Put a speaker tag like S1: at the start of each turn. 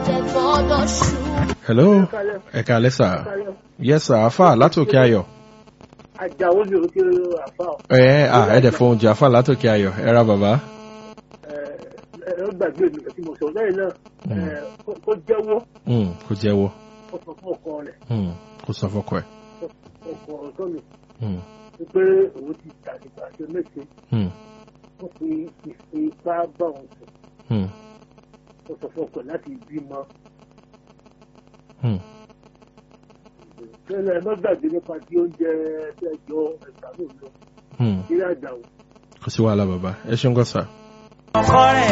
S1: dẹ̀ gbọ́dọ̀ ṣú.
S2: hello ẹ káalẹ́ sà yes sir afa látòkè ayọ̀
S3: àjàwó mi ò kí àfa ọ
S2: ẹ ẹ ẹ dẹ̀ fún oúnjẹ afa látòkè ayọ̀ ẹ ra bàbá
S3: ẹ ẹ gbàgbé mi tí mo sọ lẹ́yìn náà ẹ kó jẹ́wọ́
S2: Hmm, kò jẹ́wọ́
S3: kó sọ fún ọkọ rẹ̀
S2: Hmm, kò sọ fọkọ ẹ̀
S3: ọkọ ọ̀tọ̀ mi
S2: Hmm,
S3: wípé òun ti tàdìgbà ṣe méje
S2: hmm,
S3: ó fi ìfi ipá bá òun sùn
S2: hmm,
S3: ó sọ fún ọkọ láti bímọ
S2: hmm.
S3: tẹ́lẹ̀ ẹ má gbàgbé nípa tí oúnjẹ ẹjọ́ ẹgbàá ló lọ
S2: Hmm,
S3: kí àjàwó
S2: kò sí wàhálà bàbá ẹ ṣeun gọ́ sà.
S4: ọkọ rẹ̀